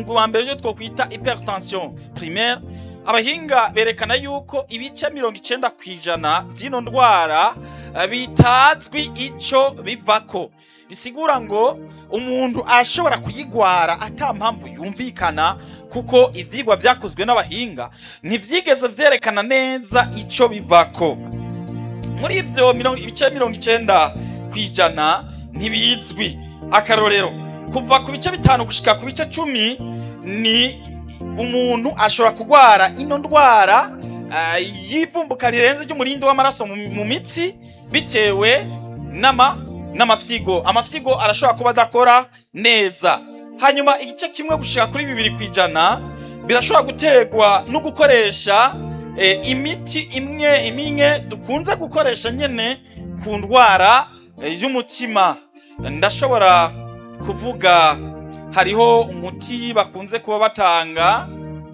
umugwi wa mbere ryo twokwita hypertension primaire abahinga berekana yuko ibice mirongo icenda ku ijana vy'ino ndwara eh, bitazwi ico bivako bisigura ngo umuntu arashobora kuyigwara ata mpamvu yumvikana kuko ivyigwa vyakozwe n'abahinga ntivyigeze vyerekana neza ico bivako muri ivyo mirongo- ibice mirongo icenda ku ijana ntibizwi akarorero kuva ku bice bitanu gushika ku bice cumi ni umuntu ashobora kurwara ino ndwara ah, y'ivumbuka rirenze ry'umurindi w'amaraso mu mu mitsi bitewe n'ama n'amafyigo amafyigo arashobora kuba adakora neza hanyuma igice kimwe gushika kuri bibiri ku ijana birashobora guterwa no gukoresha eh, imiti imwe imwe dukunze gukoresha nyene ku ndwara eh, y'umutima ndashobora kuvuga hariho umuti bakunze kuba batanga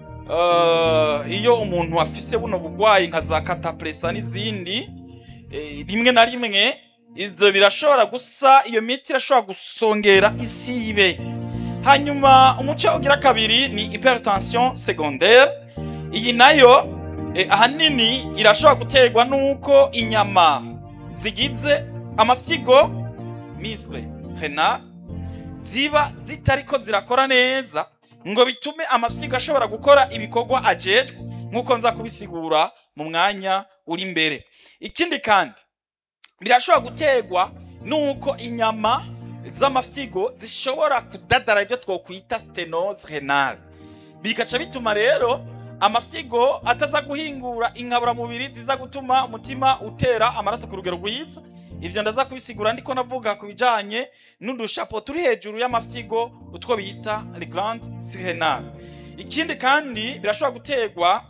eh, iyo umuntu afise buno bugwayi nka za katapresa n'izindi eh, rimwe na rimwe ivyo birashobora gusa iyo miti irashobora gusongera isibe hanyuma umuce ugira kabiri ni hypertension secondaire iyi nayo eh, ahanini irashobora guterwa n'uko inyama zigize amafyigo misre renal ziba zitariko zirakora neza ngo bitume amafyigo ashobora gukora ibikorwa ajejwe nk'uko nza kubisigura mu mwanya uri imbere ikindi kandi birashobora guterwa n'uko inyama z'amafyigo zishobora kudadara ibyo twokwita stenose renale bigaca bituma rero amafyigo ataza guhingura inkaburamubiri ziza gutuma umutima utera amaraso ku rugero rwiza ivyo ndaza kubisigura ndiko navuga ku bijanye n'udushapo turi hejuru y'amafyigo utwo bita le glande sirenale ikindi kandi birashobora guterwa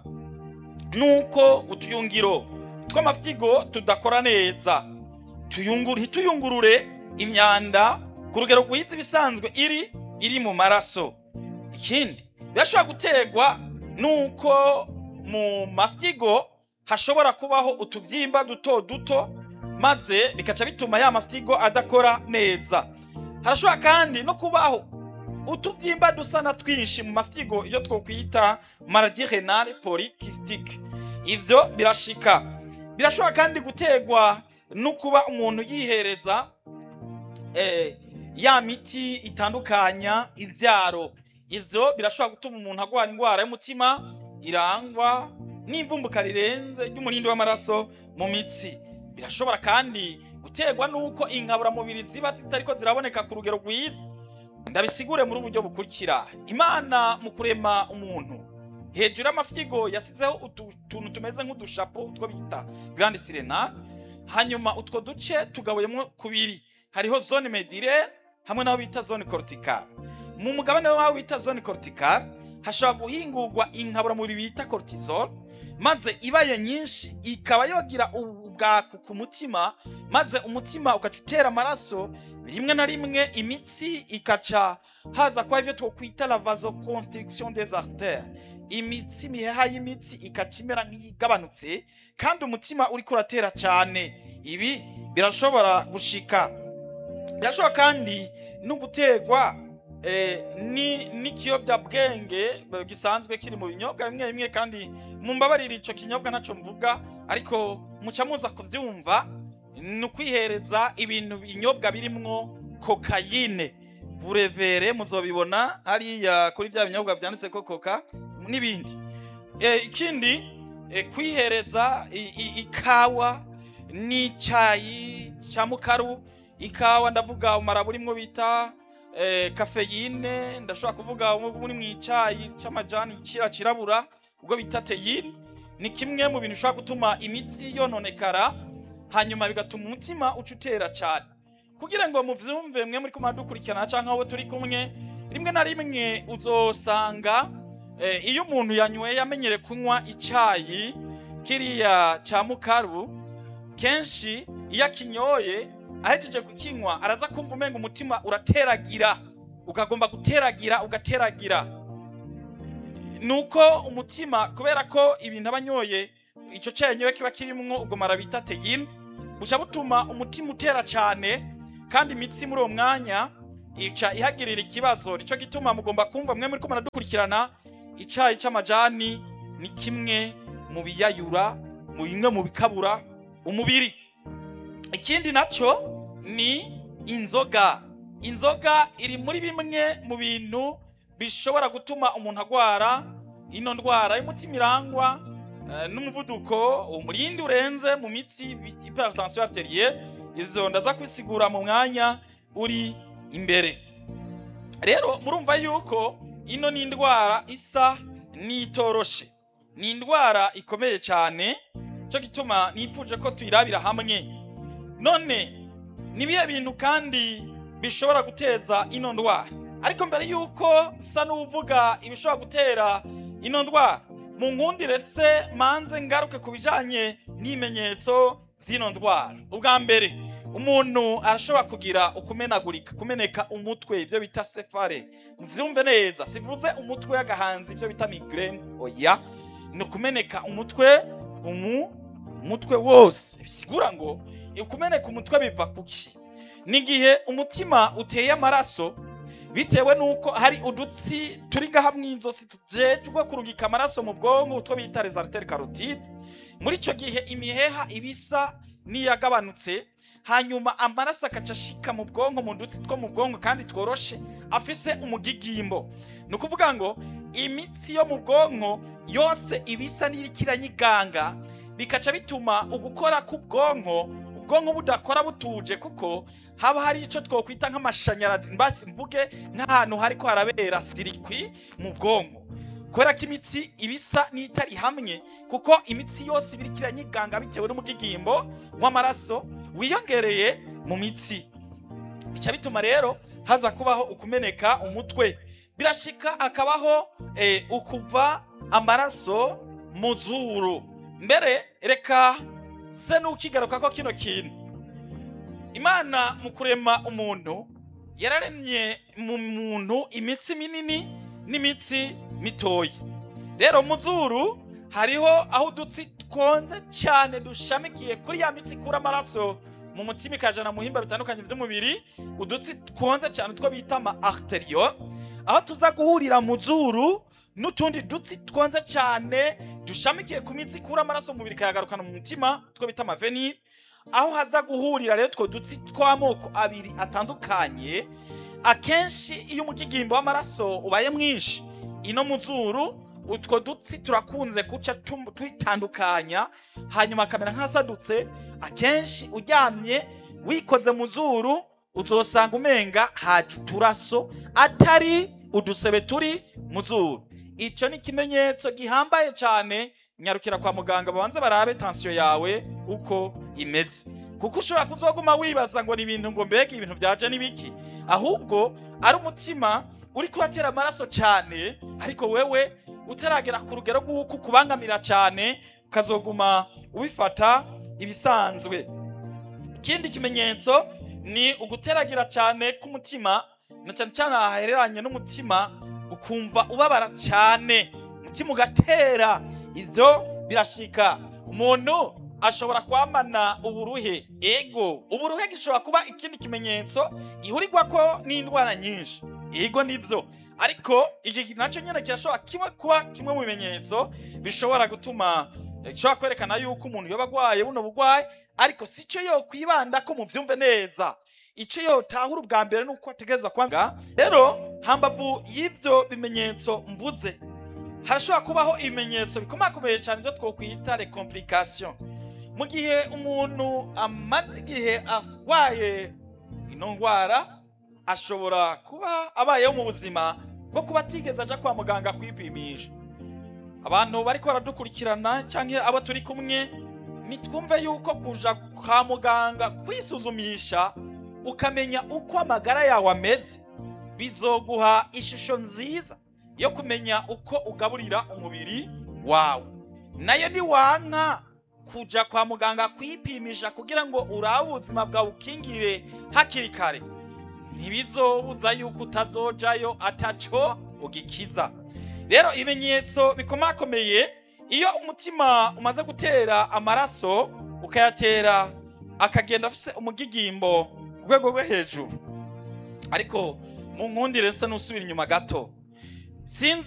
nuko utuyungiro tw'amafyigo tudakora neza tuyunguru ntituyungurure imyanda ku rugero rwiza ibisanzwe iri iri mu maraso ikindi birashobora guterwa nuko mu mafyigo hashobora kubaho utuvyimba duto duto maze bikaca bituma ya mafyigo adakora neza harashobora kandi no kubaho utuvyimba dusa na twinshi mu mafyigo iyo twokwita maladie renale polycystique ivyo birashika birashobora kandi guterwa no kuba umuntu yihereza eh, ya miti itandukanya ivyaro ivyo birashobora gutuma umuntu agwara indwara y'umutima irangwa n'imvumbuka rirenze ry'umurindi w'amaraso mu mitsi birashobora kandi guterwa n'uko inkaburamubiri ziba zitariko ziraboneka ku rugero rwiza ndabisigure muri uburyo bukurikira imana mu kurema umuntu hejuru y'amafyigo yasizeho utuntu tumeze nk'udushapo utwo bita grande sirena hanyuma utwo duce tugabuyemo kubiri hariho zone medire hamwe n'aho bita zone cortical mu mugabane w'aho bita zone cortical hashobora guhingurwa inkaburamubiri bita cortisol maze ibaye nyinshi ikaba yogira ubwaku ku mutima maze umutima ukaca utera amaraso rimwe na rimwe imitsi ikaca haza kwa ivyo twokwita la vasoconstriction des artères imitsi imiheha y'imitsi ikaca imera nk'iyigabanutse kandi umutima uriko uratera cane ibi birashobora gushika birashobora kandi no guterwa eh, ni n'ikiyobyabwenge gisanzwe kiri mu binyobwa bimwe bimwe kandi mumbabarira ico kinyobwa naco mvuga ariko muca muza kuvyumva ni ukwihereza ibintu binyobwa birimwo kokayine burevere muzobibona hariya kuri bya binyobwa vyanditse ko koka n'ibindi e, ikindi e, kwihereza i- i- ikawa n'icayi ca mukaru ikawa ndavuga umara burimwo bita eh, kafeyine ndashobora kuvuga muri mu icayi c'amajani kira cirabura ubwo bita teyine ni kimwe mu bintu bishobora gutuma imitsi yononekara hanyuma bigatuma umutima uca utera cyane kugira ngo muvyumve mwe muri kumara dukurikirana canke abo turi kumwe rimwe na rimwe uzosanga eh, iyo umuntu yanyweye amenyere kunywa icayi kiriya ca mukaru kenshi iyo akinyoye ahejeje kukinywa araza kumva umenga umutima urateragira ukagomba guteragira ugateragira nuko umutima kubera ko ibintu aba anyoye ico cenyewe kiba kirimwo ubwo mara bita teyine buca butuma umutima utera cane kandi imitsi muri uwo mwanya ica ihagirira ikibazo nico gituma mugomba kumva mwe muri ko muradukurikirana icayi c'amajani ni kimwe mu biyayura mu bimwe mu bikabura umubiri ikindi naco ni inzoga inzoga iri muri bimwe mu bintu bishobora gutuma umuntu agwara ino ndwara y'umutima irangwa eh, n'umuvuduko umurindi urenze mu mitsi hypertension arterielle izo ndaza kwisigura mu mwanya uri imbere rero murumva yuko ino ni indwara isa n'itoroshe ni indwara ikomeye cyane cyo gituma nifuje ko tuyirabira hamwe none ni ibihe bintu kandi bishobora guteza ino ndwara ariko mbere yuko sa n'uvuga ibishobora gutera ino ndwara mu nkundire se manze ngaruke ku bijanye n'ibimenyetso by'ino ndwara ubwa mbere umuntu arashobora kugira ukumenagurika kumeneka umutwe ibyo bita sefare muvyumve neza sivuze umutwe y'agahanzi ibyo bita migraine oya ni ukumeneka umutwe umu umutwe wose bisigura ngo ukumeneka umutwe biva kuki ni igihe umutima uteye amaraso bitewe nuko hari udutsi turi ngaha mw'izosi tujejwe kurungika amaraso mu bwonko utwo bita les artères carotides muri ico gihe imiheha ibisa n'iyagabanutse hanyuma amaraso akaca ashika mu bwonko mu dutsi two mu bwonko kandi tworoshe afise umugigimbo ni ukuvuga ngo imitsi yo mu bwonko yose ibisa n'iriko iranyiganga bikaca bituma ugukora k'ubwonko ubwonko budakora butuje kuko haba hari ico twokwita nk'amashanyarazi mbasi mvuge nk'ahantu hariko harabera sirikwi mu bwonko kubera ko imitsi ibisa n'itari hamwe kuko imitsi yose ibiriko iranyiganga bitewe n'umugigimbo w'amaraso wiyongereye mu mitsi bica bituma rero haza kubaho ukumeneka umutwe birashika akabaho eh, ukuva amaraso mu zuru mbere reka se n'ukigaruka ko kino kintu imana mu kurema umuntu yararemye mu muntu imitsi minini n'imitsi mitoyi rero mu zuru hariho aho udutsi twonze cyane dushamikiye kuri ya mitsi ikura amaraso mu mutima ikajana mu bihimba bitandukanye by'umubiri udutsi twonze cyane two bita ama arteriyo aho tuza guhurira mu zuru n'utundi dutsi twonze cyane dushamikiye ku mitsi ikura amaraso mu mubiri ikayagarukana mu mutima two bita amaveni aho haza guhurira rero utwo dutsi tw'amoko abiri atandukanye akenshi iyo umugigimbo w'amaraso ubaye mwinshi ino mu zuru utwo dutsi turakunze guca tum- twitandukanya hanyuma akamera nk'asadutse akenshi uryamye wikoze mu zuru uzosanga umenga haje uturaso atari udusebe turi mu zuru icyo ni ikimenyetso gihambaye cyane nyarukira kwa muganga babanze barabe tansiyo yawe uko imeze kuko ushobora kuzoguma wibaza ngo ni ibintu ngo mbega ibintu byaje n'ibiki ahubwo ari umutima uri kuratera amaraso cyane ariko wewe utaragera ku rugero rw'uko ukubangamira cyane ukazoguma ubifata ibisanzwe ikindi kimenyetso ni uguteragira cyane k'umutima na cyane cyane ahahereranye n'umutima ukumva ubabara cyane umutima ugatera ivyo birashika umuntu ashobora kwamana uburuhe ego uburuhe gishobora kuba ikindi kimenyetso gihurirwako n'indwara nyinshi ego nivyo ariko iki nacyo nyine kirashobora kimwe kuba kimwe mu bimenyetso bishobora gutuma gishobora kwerekana yuko umuntu yoba agwaye buno bugwayi ariko si cyo yo kwibanda ko muvyumve neza icyo yotahura ubwa mbere ni uko ategereza kwanga rero hambavu y'ivyo bimenyetso mvuze harashobora kubaho ibimenyetso bikomakomeye cyane byo twokwita les complications mu gihe umuntu amaze igihe arwaye ino ndwara ashobora kuba abayeho mu buzima bwo kuba atigeze aja kwa muganga kwipimisha abantu bariko baradukurikirana cyangwa abo turi kumwe nitwumve yuko kuja kwa muganga kwisuzumisha ukamenya uko amagara yawe ameze bizoguha ishusho nziza yo kumenya uko ugaburira umubiri wawe nayo niwanka kuja kwa muganga kwipimisha kugira ngo urabe ubuzima bwawe ukingire hakiri kare ntibizobuza yuko utazojayo ataco ugikiza rero ibimenyetso bikomakomeye iyo umutima umaze gutera amaraso ukayatera akagenda afise umugigimbo ku rwego rwo hejuru ariko mu nkundire nsa n'usubira inyuma gato sinzi